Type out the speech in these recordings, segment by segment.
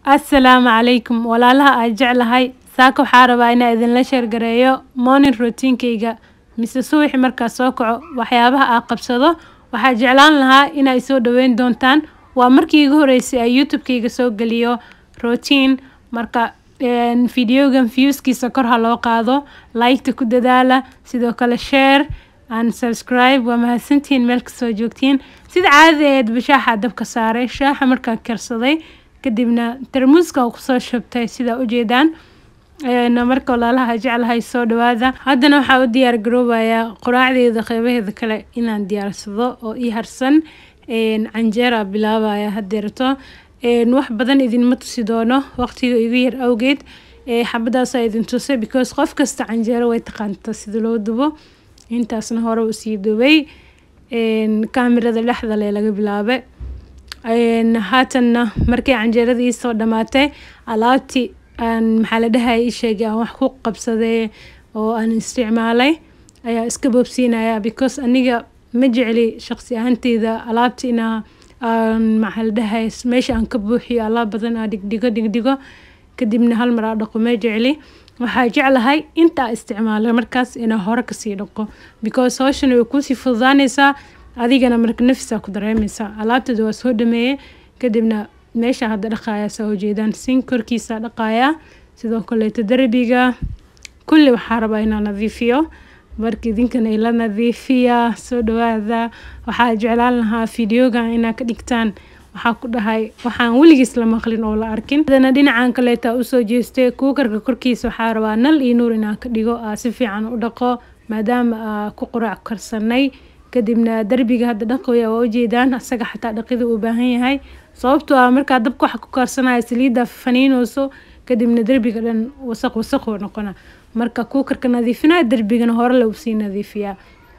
assalaamu calaykum walaalaha aan jeclahay saaka waxaa rabaa inaa idinla sheergareeyo morning routiinkayga mise subaxi markaa soo kaco waxyaabaha aa qabsado waxaa jeclaan lahaa inay soo dhaweyn doontaan waa markii igu horeysay ay youtube-kayga soo geliyo routine marka videogan viewskiisa kor ha loo qaado liketa ku dadaala sidoo kale share and subscribe waa mahadsantihiin meel kasoo joogtiin sida caadada eed bashaaxa dabka saaray shaaxa markaa karsaday kadibna tarmuuska kusoo shabtay sidaa ujeedaan marka walaalaha jeclahay soo dhawaada haddana waxaa u diyaar garoobayaa quraacdeeda qeybaheeda kale inaan diyaarsado oo ii harsan canjeera bilaabaya hadeerto wax badan idinma tusi doono waqtiga igu yar awgeed xabadaasaa idin tusay because qof kasta canjeero way taqaanta sida loo dubo intaasna hore usii dubay kaamirada dhexda le laga bilaabay haatanna markii canjeerada iisoo dhamaatay alaabtii aan maxaa la dhahay ii sheegay aan wax ku qabsaday oo aan isticmaalay ayaa iska boobsiinaya because aniga ma jecli shaqsi ahaanteyda alaabta inaa maxaa la dhahay meesha aan ka buuxiyo alaab badan aa dhigdhigo dhigdhigo kadibna hal mar aa dhaqo ma jecli waxaa jeclahay intaa isticmaala markaas inaa hore kasii dhaqo because hawshan way kuusii fududaaneysaa adigana marka nafisaa ku dareemeysaa alaabtada waa soo dhameeyey kadibna meesha hadda dhaqaaya saa ujeedaan sin korkiisa dhaqaaya sidoo kaleeto darbiga kulli waxaa rabaa inaa nadiifiyo marka idinkana ila nadiifiya soo dhawaada waxaa jeclaan lahaa videogan inaa ka dhigtaan waxaa ku dhahay waxaan weligiis la maqlin oo la arkin hadana dhinacan kaleeta usoo jeestay kuukarka korkiisa waxaa rabaa nal iyo nuur inaan ka dhigo aa si fiican u dhaqo maadaama aa ku quraac karsanay kadibna darbiga hadda dhaqoya waa ujeedaan asaga xataa dhaqida uu baahan yahay sababtoo ah markaa dabka waxa ku karsanaya saliidda faniinooso kadibna derbiga dhan wasaq wasaqoo noqona marka kuukarka nadiifinaya derbigana hore lagu sii nadiifiyaa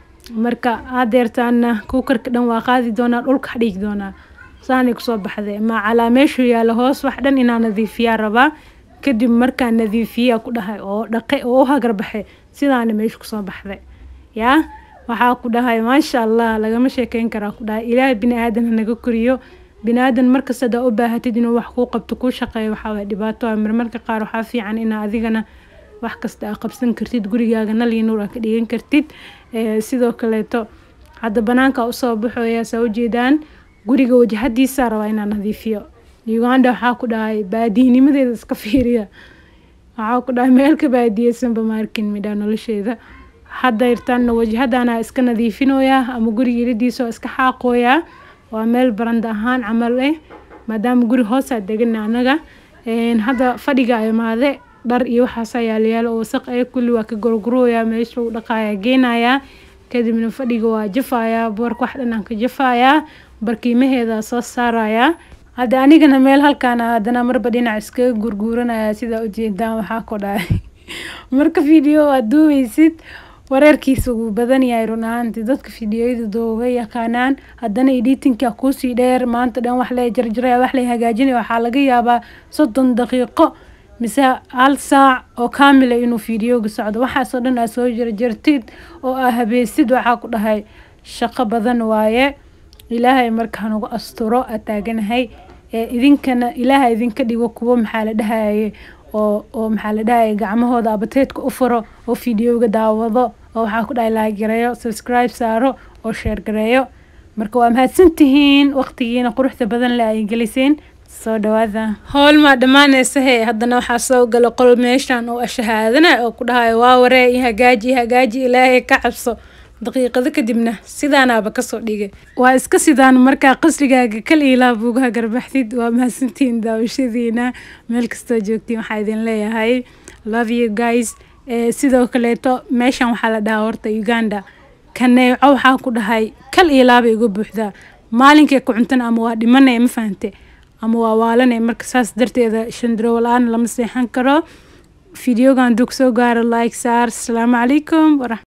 marka hadeertaana kuukarka dhan waa qaadi doonaa dhulka dhigi doonaa saanay kusoo baxday ma calaa meeshuu yaalo hoos wax dhan inaa nadiifiyaa rabaa kadib markaa nadiifiyaa ku dhahay oo dhaqay oo u hagar baxay sidaana meesha kusoo baxday yaa waxaa ku dhahay maasha allah lagama sheekeyn karaa ku dhahay ilaahay bini aadan hanaga koriyo bini aadan markasta hadaa u baahatid inuu wax kuu qabto kuu shaqeeyo waxaa waye dhibaato ah marmarka qaar waxaa fiican inaa adigana wax kasta aa qabsan kartid gurigaaga nal iyo nuur aa ka dhigan kartid sidoo kaleeto hadda banaanka usoo baxoya saa ujeedaan guriga wajahadiisa rabaa inaa nadiifiyo uganda waxaa ku dhahay baadiyinimadeeda iska fiiriya waxaa ku dhahay meelka baadiyeysanba maarkin midhaa nolosheeda hadda irtaanna wajahadana iska nadiifinoyaa ama guriga iridiisa iska xaaqooyaa waa meel baranda ahaan camal eh maadaama guri hoosaa degana anaga hadda fadhiga imaade dhar iyo waxaasaa yaalyaalo oo wasaq ee kulli waa ka gorgurooyaa meesha u dhaqaaya geenayaa kadibna fadhiga waa jafayaa boorka wax dhan aan ka jafayaa barkiimaheeda soo saarayaa hadda anigana meel halkaan haddana marba dhinac iskaga gurguuranaya sidaa ujeedaan waxaa ku dhahay marka video aad duubeysid wareerkiisa wuu badan yahay run ahaantii dadka fideoyada dooga yaqaanaan haddana editinka kuusii dheer maanta dhan wax la jarjaraya wax la hagaajinaya waxaa laga yaabaa soddon daqiiqo mise hal saac oo kaamila inuu fideoga socdo waxaasoo dhan aa soo jarjartid oo aa habeysid waxaa ku dhahay shaqo badan waaye ilaahay markaa nagu asturo aa taaganahay idinkana ilaaha idinka dhigo kuwo maxaa la dhahaye oo oo maxaa la dhahaya gacmahooda abateedka u furo oo fideoga daawado oo waxaa ku dhahay laagareeyo subscribe saaro oo sheer gareeyo marka waa mahadsantihiin waqtigiina quruxda badan le ay geliseen soo dhawaada howl maa dhammaaneysa hee haddana waxaa soo gala qol meeshan oo ashahaadana oo ku dhahayo waa waree i hagaaji i hagaaji ilaahay ka cabso daqiiqado kadibna sidaanaaba kasoo dhigay waa iska sidaan markaa qasrigaaga kal ilaa buugaha garbaxdid waa mahadsantihiin daawashadiina meel kastoo joogtiin waxaa idin leeyahay love you guys sidoo kaleeto meeshan waxaa la dhahaa horta uganda kaneeco waxaa ku dhahay kal ilaaba igu buuxdaa maalinkay ku cuntana ama waa dhimanaya ma fahante ama waa waalanaya marka saas darteeda shandrow la-aan lama seexan karo videogan dug soo gaaro like saar asalaamu calaykum